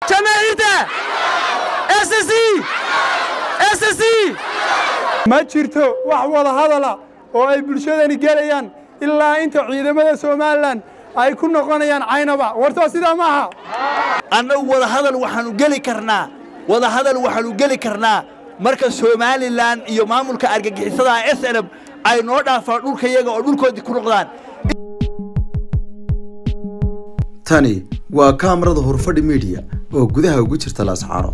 jamaahiirta ssc ssc ma jirto wax wada hadala oo ay bulshadani gelayaan ilaa inta ciidamada somalilan ay ku noqonayaan caynaba wartoo sidaa ma aha annagu wadahadal waxaanu geli karnaa wadahadal waxaanu geli karnaa marka somalilan iyo maamulka argagixisada s n m ay noo dhaafaan dhulka yaga oo dhulkoodii ku noqdaan tani waa kaamarada horfadhi midiya oo gudaha ugu jirta laascaano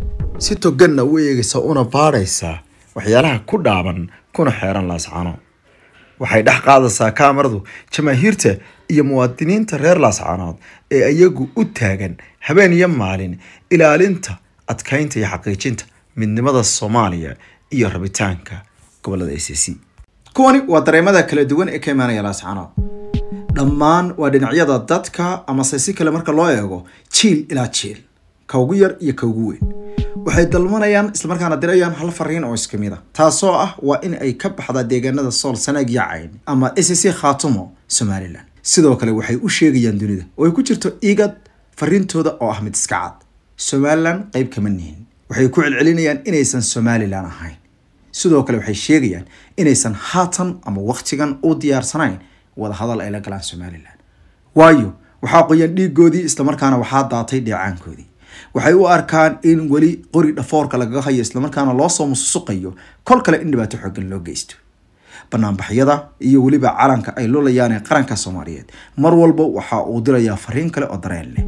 si toganna u eegaysa una baadhaysaa waxyaalaha ku dhaaban kuna xeeran laascaano waxay dhex qaadaysaa kaamaradu jamaahiirta iyo muwaadiniinta reer laascaanood ee iyagu u taagan habeen iyo maalin ilaalinta adkaynta iyo xaqiijinta midnimada soomaaliya iyo rabitaanka gobolada a c c kuwani waa dareemada kala duwan ee ka imaanaya laascaanood dhammaan waa dhinacyada dadka amase si kale marka loo eego jiil ilaa jiil ka ugu yar iyo ka ugu weyn waxay dalmanayaan islamarkaana dirayaan hal fariin oo iska mid a taasoo ah waa in ay ka baxdaa deegaanada sool sanaag iyo cayn ama s c khaatumo somalilan sidoo kale waxay u sheegayaan dunida oo ay ku jirto igad fariintooda oo ah mid iska cad somalilan qayb kama nihin waxay ku celcelinayaan inaysan somalilan ahayn sidoo kale waxay sheegayaan inaysan haatan ama wakhtigan u diyaarsanayn wadahadal ay la galaan somalilan waayo waxaa qoyan dhiigoodii islamarkaana waxaa daatay dheecaankoodii waxay u arkaan in weli qori dhafoorka lagaga hayo islamarkaana loo soo mususuqayo kol kale in dhibaato xoogan loo geysto banaanbaxyada iyo weliba calanka ay lulayaan ee qaranka soomaaliyeed mar walba waxa uu dirayaa fariin kale oo dareen leh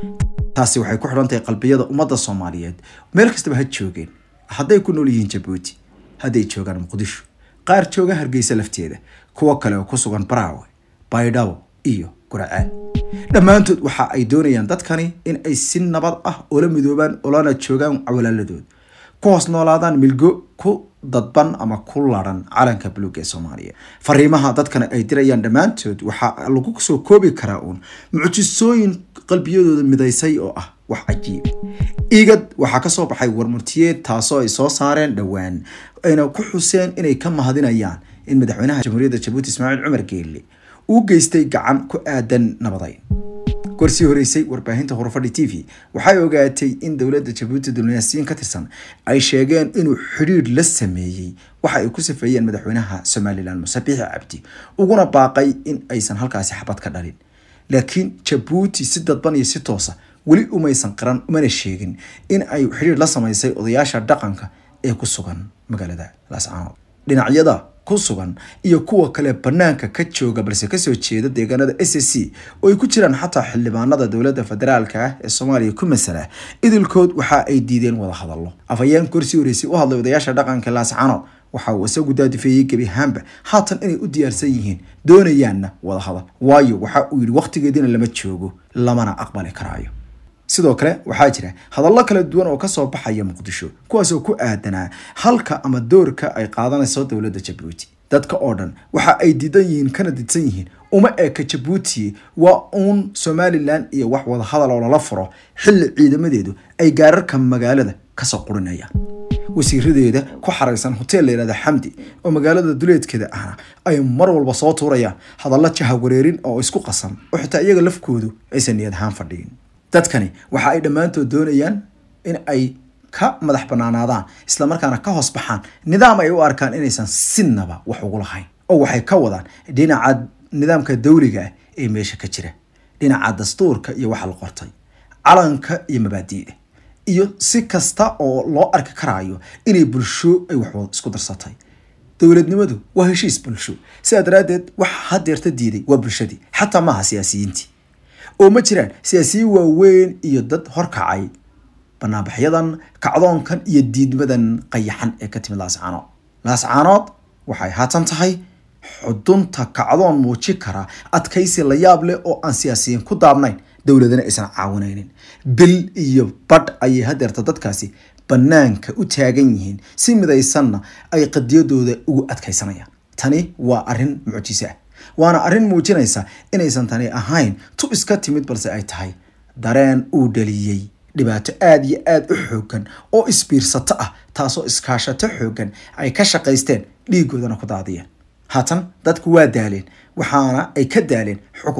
taasi waxay ku xidhan tahay qalbiyada ummadda soomaaliyeed meel kastaba ha joogeen hadday ku nool yihiin jabuuti hadday joogaan muqdisho qaar jooga hargeysa lafteeda kuwo kale oo ku sugan baraawe baydhabo iyo guracaan dhammaantood waxa ay doonayaan dadkani in ay si nabad ah oola midoobaan olana joogaan walaaladooda ku hoos noolaadaan milgo ku dadban ama ku laran calanka buluug ee soomaaliya fariimaha dadkani ay dirayaan dhammaantood waxaa lagu soo koobi karaa uun mucjisooyin qalbiyadooda midaysay oo ah wax cajiiba igad waxaa kasoo baxay warmurtiyeed taasoo ay soo saareen dhowaan ayna ku xuseen inay ka mahadinayaan in madaxweynaha jamhuuriyadda jabuuti ismaaciil cumar geelle uu geystay gacan ku aadan nabadayn gorsii horeysay warbaahinta horufadhi t v waxay ogaatay in dowladda jabuuti dulnaasiyiin ka tirsan ay sheegeen inuu xidhiidh la sameeyey waxa ay ku safeeyeen madaxweynaha somalilan muse biixi cabdi uguna baaqay in aysan halkaasi xabad ka dhalin laakiin jabuuti si dadban iyo si toosa weli umaysan qiran umana sheegin in ay xidhiidh la samaysay odayaasha dhaqanka ee ku sugan magaalada laascaanood dhinacyada ku sugan iyo kuwa kale banaanka ka jooga balse kasoo jeeda deegaanada s c oo ay ku jiraan xataa xildhibaanada dowladda federaalka ah ee soomaaliya ku masala idilkood waxa ay diideen wada hadallo afhayeen korsii horeysay u hadlay odayaasha dhaqanka laascaanood waxa uu isagu daadifeeyey gebi ahaanba haatan inay u diyaarsan yihiin doonayaanna wada hadal waayo waxa uu yidhi wakhtigeediina lama joogo lamana aqbali karaayo sidoo kale waxaa jira hadallo kala duwan oo kasoo baxaya muqdisho kuwaasoo ku aadanaa halka ama doorka ay qaadanayso dowladda jabuuti dadka oo dhan waxa ay diidan yihiin kana didsan yihiin uma eka jabuuti waa uun somalilan iyo wax wada hadal oo lala furo xilli ciidamadeedu ay gaararka magaalada kasoo qurinayaan wasiiradeeda ku xaraysan hotel layihahda xamdi oo magaalada duleedkeeda ahna ay mar walba soo tuurayaan hadallo jahawareerin oo isku qasan oo xitaa iyaga lafkoodu aysan niyad ahaan fadhiyin dadkani waxa ay dhammaantood doonayaan in ay ka madax banaanaadaan islamarkaana ka hoos baxaan nidaam ay u arkaan inaysan sinaba wax ugu lahayn oo waxay ka wadaan dhinaca nidaamka dawliga ah ee meesha ka jira dhinaca dastuurka iyo waxa la qortay calanka iyo mabaadi'da iyo si kasta oo loo arki karaayo inay bulsho ay wax isku darsatay dowladnimadu waa heshiis bulsho sidaa daraaddeed waxa hadeerta diiday waa bulshadii xataa maaha siyaasiyiintii oo ma jiraan siyaasiyiin waaweyn iyo dad horkacay banaanbaxyadan kacdoonkan iyo diidmadan qayaxan ee ka timid laascaanood laascaanood waxay haatan tahay xudunta kacdoon muuji kara adkaysi la yaab leh oo aan siyaasiyiin ku daabnayn dowladana aysan caawinaynin bil iyo badh ayay hadeerta dadkaasi banaanka u taagan yihiin si midaysanna ay qadiyadooda ugu adkaysanayaan tani waa arrin mucjiso ah waana arrin muujinaysa inaysan tani ahayn tu iska timid balse ay tahay dareen uu dhaliyey dhibaato aada iyo aada u xoogan oo isbiirsato ah taasoo iskaashato xoogan ay ka shaqaysteen dhiigoodana ku daadiyeen haatan dadku waa daaleen waxaana ay ka daaleen xukunka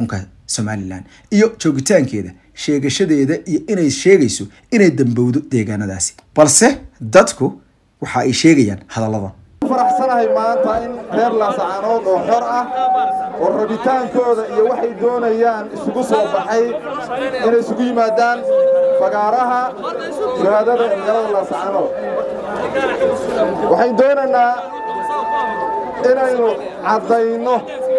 somalilan iyo joogitaankeeda sheegashadeeda iyo inay sheegayso inay dambowdo deegaanadaasi balse dadku waxa ay sheegayaan hadalladan faraxsanahay maanta in reer laasacaanood oo xor ah oo rabitaankooda iyo waxay doonayaan isugu soo baxay inay isugu yimaadaan fagaaraha shahaadada ee magaalada laasacaanood waxayn doonaynaa inaynu caddayno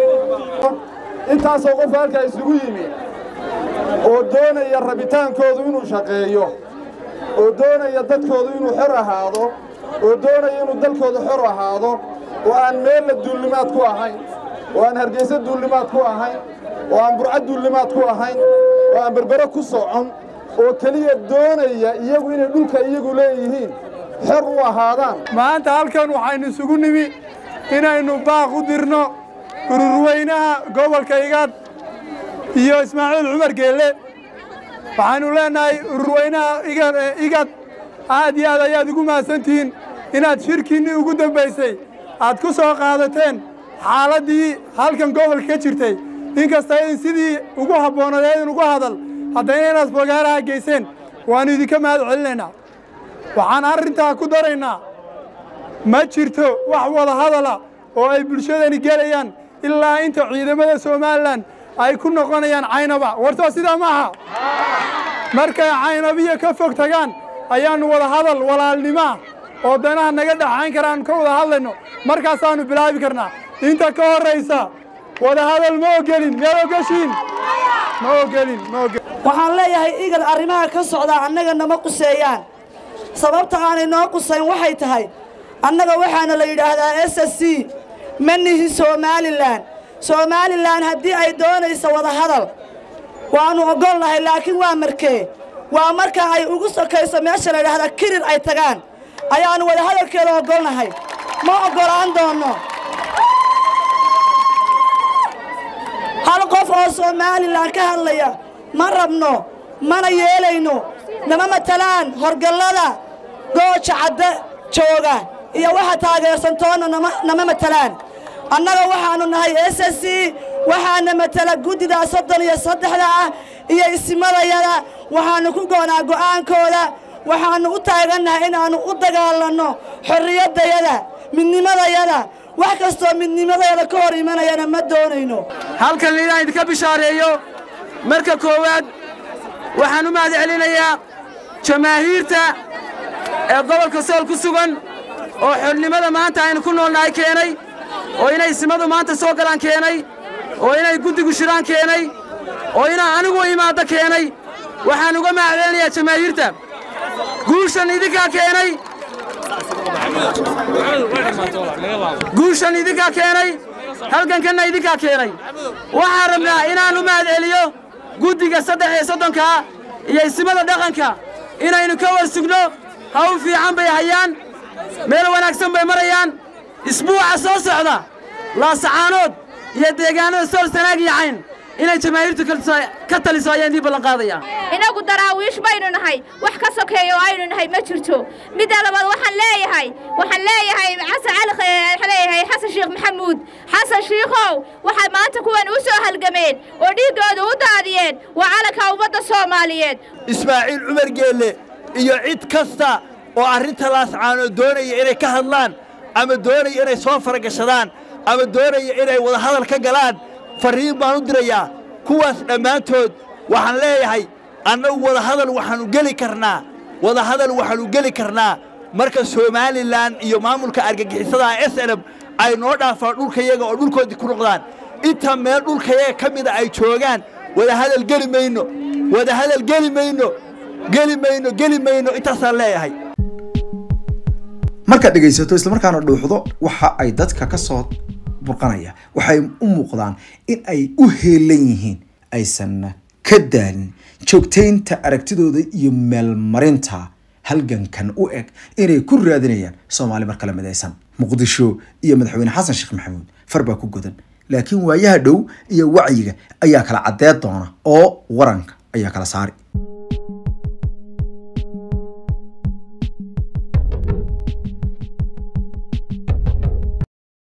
intaasoo qof halkaa isugu yimi oo doonaya rabitaankoodu inuu shaqeeyo oo doonaya dadkoodu inuu xor ahaado oo doonaya inuu dalkooda xor ahaado oo aan meella duullimaad ku ahayn oo aan hargaysa duullimaad ku ahayn oo aan burca duullimaad ku ahayn oo aan berbere ku socon oo keliya doonaya iyagu inay dhulka iyagu leeyihiin xor u ahaadaan maanta halkan waxaynu isugu nimi inaynu baaq u dirno ururweynaha gobolka igaad iyo ismaaciil cumar geelle waxaanu leenahay ururweynaha igad aad iyo aad ayaad ugu mahadsantihiin inaad shirkiinnii ugu dambaysay aad ku soo qaadateen xaaladdii halkan gobolka ka jirtay inkasta in sidii ugu habboonadeedin ugu hadal haddayna inaad fogaaraha geyseen waannu idinka mahad celinaynaa waxaan arrintaa ku daraynaa ma jirto wax wada hadala oo ay bulshadani gelayaan ilaa inta ciidamada somalilan ay ku noqonayaan caynaba wartoo sidaa ma aha markay caynabiya ka fog tagaan ayaannu wada hadal walaalnimaa oo danaha naga dhaxayn karaan ka wada hadlayno markaasaannu bilaabi karnaa inta ka horraysa wada hadal ma ogelin miyaad ogashiin ma ogelin ma ogelin waxaan leeyahay igad arrimaha ka socdaa annaga nama quseeyaan sababta aanay noo qusayn waxay tahay annaga waxaana la yidhaahdaa s s c ma nihin somalilan somalilan haddii ay doonayso wada hadal waannu oggol nahay laakiin waa markee waa marka ay ugu sokayso meesha la yidhahdaa kirir ay tagaan ayaannu wada hadalkeeda oggol nahay ma oggolaan doonno hal qof oo somalilan ka hadlaya ma rabno mana yeelayno nama matalaan horgallada gooja cadde jooga iyo waxa taageersantoonna nama matalaan annaga waxaannu nahay s s c waxaana matala guddida soddon iyo saddexda ah iyo isimadayada waxaannu ku goonaa go'aankooda waxaannu u taagannahay inaannu u dagaalanno xorriyaddayada midnimadayada wax kastoo midnimadayada ka hor imanayana ma doonayno halkan liidaan idinka bishaareeyo marka koowaad waxaan u mahad celinayaa jamaahiirta ee gobolka sool ku sugan oo xornimada maanta aynu ku noolnahay keenay oo inay simadu maanta soo galaan keenay oo inay guddigu shiraan keenay oo inaa anigu imaaddo keenay waxaan uga mahad celinayaa jamaahiirta guushan idinkaa keenay guushan idinkaa keenay halgankanna idinkaa keenay waxaan rabnaa inaan u mahad celiyo guddiga saddex iyo soddonkaa iyo isimada dhaqanka inaynu ka war sugno hawl fiican bay hayaan meel wanaagsan bay marayaan isbuuca soo socda laasacaanood iyo deegaanada sool sanaag iyo cayn inay jamaahiirtu ka taliso ayaan idii ballanqaadayaa inagu daraawiish baynu nahay wax ka sokeeya oo aynu nahay ma jirto midda labaad waxaan leeyahay waxaan leeyahay xasan cali waxaan leeyahay xasan sheekh maxamuud xasan shiikhow waxay maanta kuwan u soo halgameen oo dhiiggooda u daadiyeen waa calanka ummadda soomaaliyeed ismaaciil cumar geelle iyo cid kasta oo arrinta laascaanood doonaya inay ka hadlaan ama doonaya inay soo faragashadaan ama doonaya inay wada hadal ka galaan farriin baan u dirayaa kuwaas dhammaantood waxaan leeyahay annagu wada hadal waxaannu geli karnaa wada hadal waxaannu geli karnaa marka somalilan iyo maamulka argagixisadaha s nm ay noo dhaafaan dhulkayaga oo dhulkoodii ku noqdaan inta meel dhulkayaga ka mida ay joogaan wada hadal geli mayno wada hadal geli mayno geli mayno geli mayno intaasaan leeyahay markaad dhegaysato islamarkaana dhuuxdo waxa ay dadka ka soo burqanaya waxay u muuqdaan in ay u heelan yihiin aysan ka daalin joogtaynta aragtidooda iyo meelmarinta halgankan u eg inay ku raadinayaan soomaali mar kale midaysan muqdisho iyo madaxweyne xasan sheekh maxamuud far baa ku godan laakiin waayaha dhow iyo wacyiga ayaa kala caddeed doona oo waranka ayaa kala saari